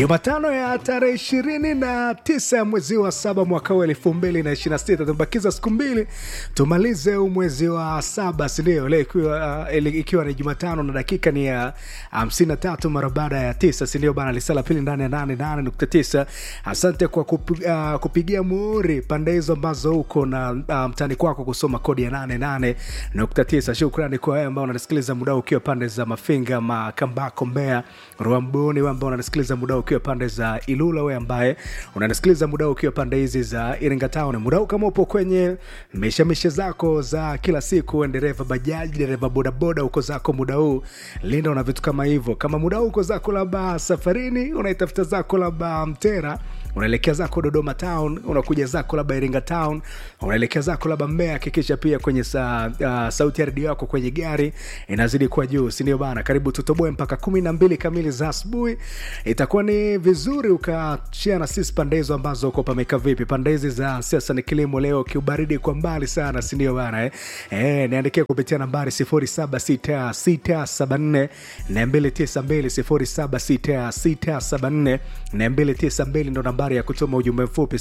Jumatano ya tarehe ishirini na tisa ya mwezi wa saba mwaka huu elfu mbili na ishirini na sita tumebakiza siku mbili tumalize huu mwezi wa saba, sindio? Leo ikiwa, uh, ikiwa ni Jumatano na dakika ni ya hamsini na tatu mara baada ya tisa, sindio bana? Lisala pili ndani ya nane nane nukta tisa. Asante kwa kup, uh, kupigia muhuri pande hizo ambazo huko na uh, mtani kwako kusoma kodi ya nane nane nukta tisa. Shukrani kwa wewe ambao unanisikiliza muda ukiwa pande za Mafinga, Makambako, Mbeya, Rwamboni, wewe ambao unanisikiliza muda ukiwa pande za Ilula, wewe ambaye unanisikiliza muda ukiwa pande hizi za Iringa Town, muda huu kama upo kwenye mishemishe zako za kila siku, dereva bajaji, dereva bodaboda, uko zako muda huu linda, una vitu kama hivyo. Kama muda huu uko zako labda safarini, unaitafuta zako labda Mtera, unaelekea zako Dodoma Town, unakuja zako labda Iringa Town, unaelekea zako labda Mbeya, hakikisha pia kwenye sa, uh, sauti ya redio yako kwenye gari inazidi kuwa juu, si ndio bana? Karibu tutoboe mpaka kumi na mbili kamili za asubuhi. Itakuwa ni vizuri ukashia na sisi pande hizo ambazo uko pameka vipi. Pande hizi za siasa ni kilimo, leo kiubaridi kwa mbali sana, si ndio bana eh? Eh, niandikia kupitia nambari 076674 na 292 076674 na 292 ndo nambari ya kutuma ujumbe mfupi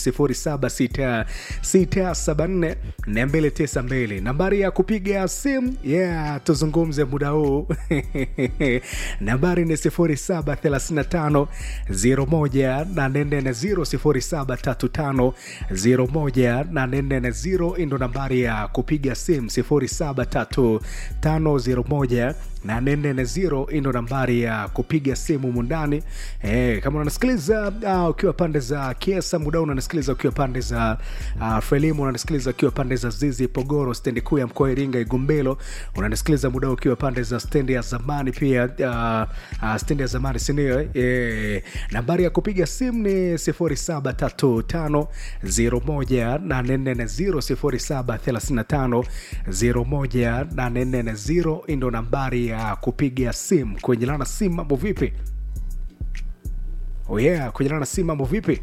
076674 na 292 nambari ya kupiga simu yeah, tuzungumze muda huu nambari ni 0735 01840 0735 ndo nambari ya kupiga simu 0735 01840 ndo nambari ya kupiga simu mundani. Eh, kama unanisikiliza uh, ukiwa pande za Kiesa muda unanisikiliza ukiwa pande za uh, Frelimu unanisikiliza ukiwa pande za Zizi Pogoro stendi kuu ya mkoa wa Iringa Igumbelo unanisikiliza muda ukiwa pande za stendi ya zamani pia uh, uh, stendi ya zamani sindio? Eh, nambari ya kupiga simu ni 0735 01840 0735 ndo nambari ya kupiga simu kwenye lana simu. Mambo vipi? Oh yeah, kwenye lana simu mambo vipi?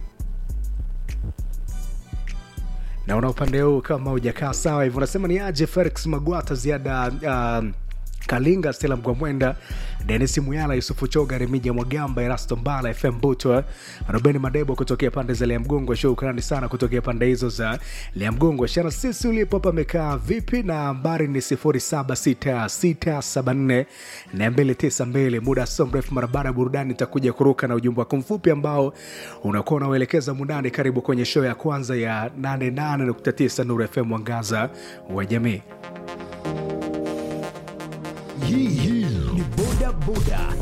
Naona upande huu kama hujakaa sawa hivyo, unasema ni aje Felix Magwata ziada uh, Kalinga, Stella Mgwamwenda, Denis Muyala, Yusufu Choga, Remija Mwagamba, Erasto Mbala, FM Butwa, Robeni Madebo kutokea pande za Liamgongo. Shukrani sana kutokea pande hizo za Liamgongo. Shana sisi ulipo hapa amekaa vipi? Na nambari ni 076674 na 292. Muda so mrefu mara baada ya burudani itakuja kuruka na ujumbe wako mfupi ambao unakuwa unauelekeza mundani. Karibu kwenye show ya kwanza ya 88.9 Nuru FM, mwangaza wa jamii. Hii hii ni boda boda